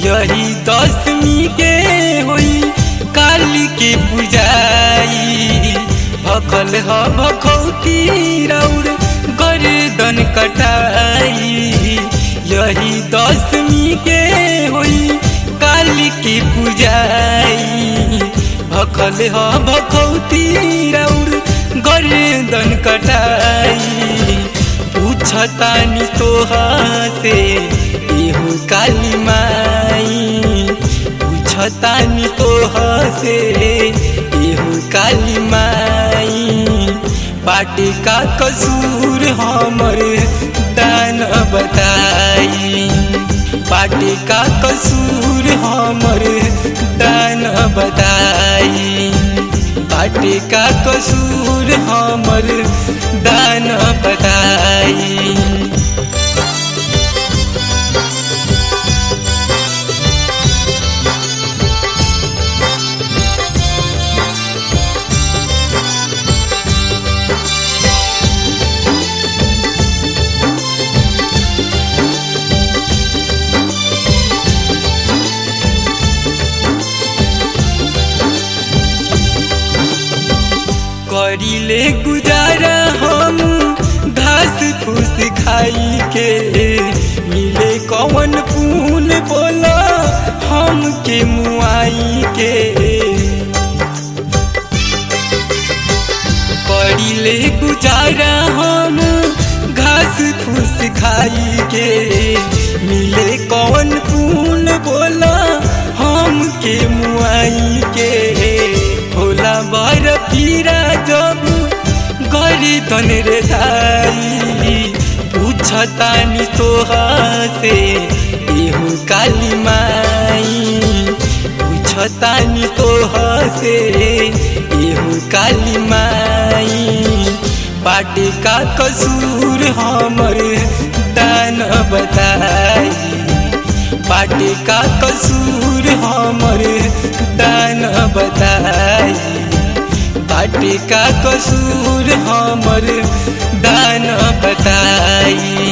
यही दसमी के होई काली के पूजाई भखल ह भखौती राउर गर्दन कटाई यही दसमी के होई काली के पूजाई भखल ह भखौती राउर गर्दन कटाई पूछतानी तोहा से एहू काली माई पूछतानी तोहा से एहू काली माई बाटे का कसूर हमर दान बताई बाटे का कसूर हमर दान बताई बाटे का कसूर हमर दान बताई करीले गुजारा हम घास फूस खाई के मिले कौन पून बोला हम के मुआई के करीले गुजारा हम घास फूस खाई के मिले कौन पून बोला हम के मुआई के होला बर पीरा जब गरी तन रे दाई पूछतानी तोहा से एहू काली माई पूछतानी तोहा से एहू काली माई बाटे का कसूर हमर दान बताई बाटे का कसूर हमर दान बताई बाटे का कसूर हमर दान बताई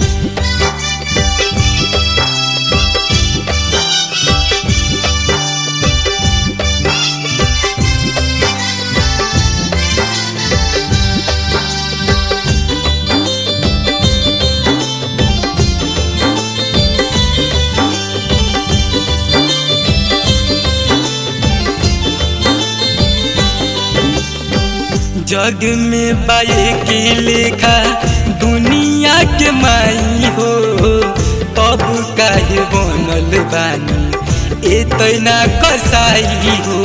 जग में बाए के लेखा दुनिया के माई हो तब काहे बनल बानी एतना कसाई हो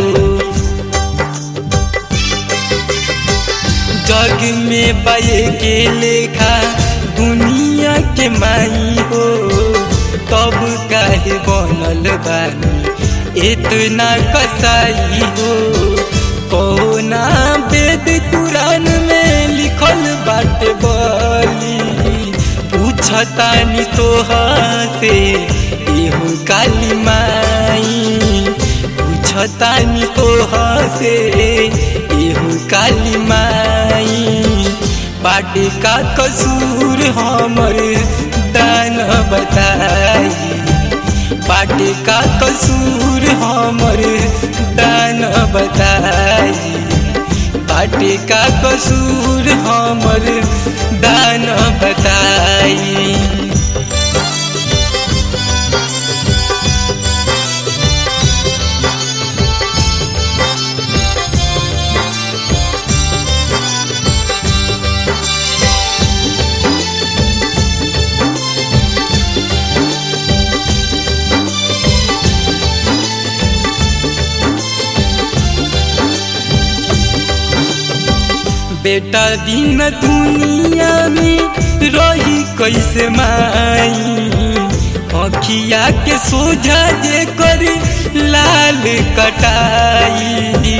जग में बाए के लेखा दुनिया के माई हो तब काहे बनल बानी इतना कसाई हो कौना वेद कुरान में लिखल बाटे बली पूछतानी तोहा से एहू काली माई पूछतानी तोहा से एहू काली माई बाटे का कसूर हमर दान बताई बाटे का कसूर हमर दान बताई बाटे का कसूर हमर दान बताई बेटा दिन दुनिया में रही कैसे माई अखिया के सोझा जे कर लाल कटाई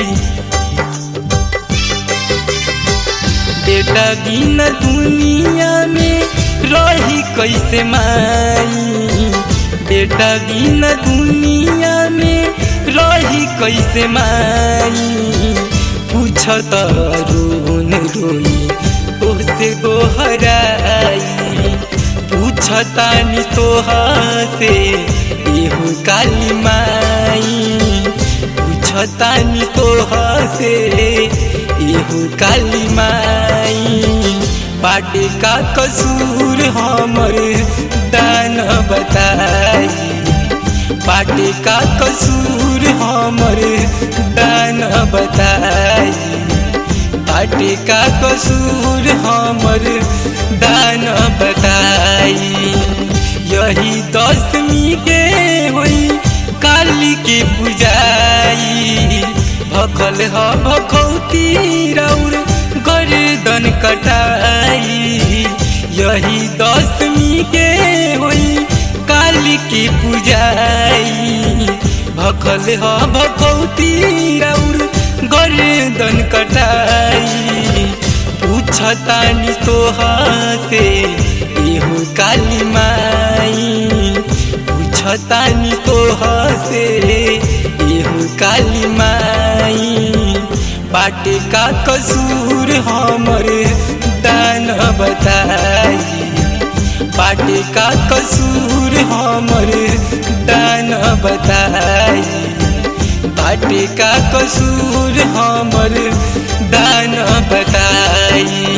बेटा दिन दुनिया में रही कैसे माई बेटा दिन दुनिया में रही कैसे माई पूछत रोन रोई तोसे गोहराई पूछ पूछतानी तोहा से एहू काली माई पूछतानी तोहा से एहू काली माई बाटे का कसूर हमर दान बताई बाटे का कसूर हमर दान बताई बाटे का कसूर हमर दान बताई यही दसमी के होई काली के पूजाई भखल ह भखौती रौर गर्दन कटाई यही दसमी के होई काली की पूजाई भखल ह भखौती रौर गर्दन कटाई पूछतानी तोहा से एहू काली माई पूछतानी तोहा से एहू काली माई बाटे का कसूर हमर दान बताई बाटे का कसूर हमर दान बताई बाटे का कसूर हमर दान बताई